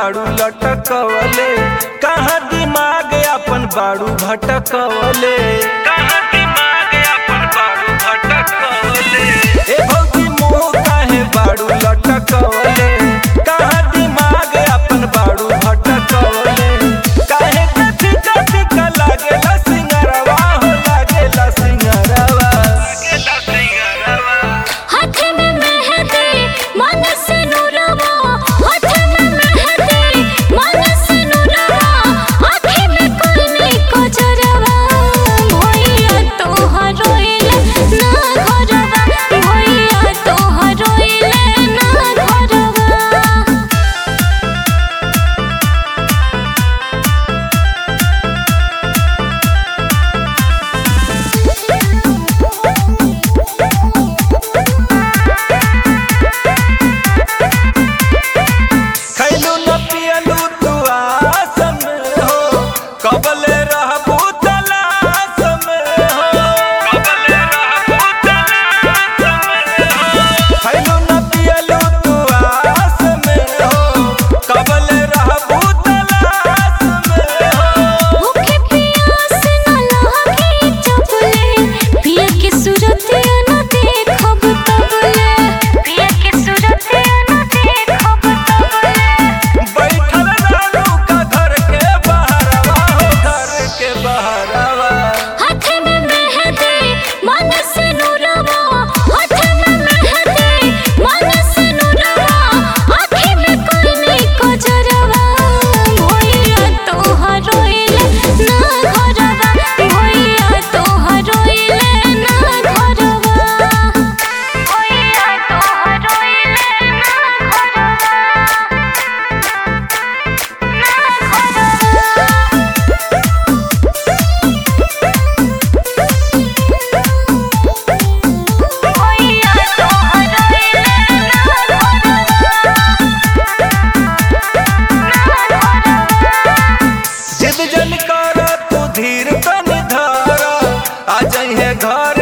बाड़ू लटकवले कहाँ दिमाग अपन बाड़ू भटकवले कहाँ दिमाग अपन बाड़ू भटकवले ए भौजी मुँह काहे बाड़ू लटकवले कहाँ दिमाग अपन बाड़ू भटकवले काहे कथी कथी का लागेला सिंगरवा हो लागेला सिंगरवा लागेला सिंगरवा हाथ में मेहंदी मन से नुरवा हाथ में मेहंदी मन से नुरवा आँखें में कोयने को जरवा भैया तोहर रोइले ना घरवा भैया तोहर रोइले ना घरवा खैलू न पियलू तू आसम हो कबले रहबू तलाश में हो कबले रहबू तलाश में हो खैलू न पियलू तू आस में हो कबले रहबू तलाश में हो भूखे प्यास न लागे चपले पिया के सूरत न देखब तबले पिया के सूरत न देखब तबले बैठल रहलू का घर के बहरवा हो घर के बहरवा हाथ में मेहंदी मन से नुरवा हाथ में मेहंदी मन से नुरवा आँखें में कोयने को जरवा भैया तोहर रोइले ना घरवा भैया तोहर रोइले ना घरवा भैया तोहर रोइले ना घरवा ना घरवा भैया तोहर रोइले ना घरवा जिद जन कर तू धीर तन धर आ जइहे घर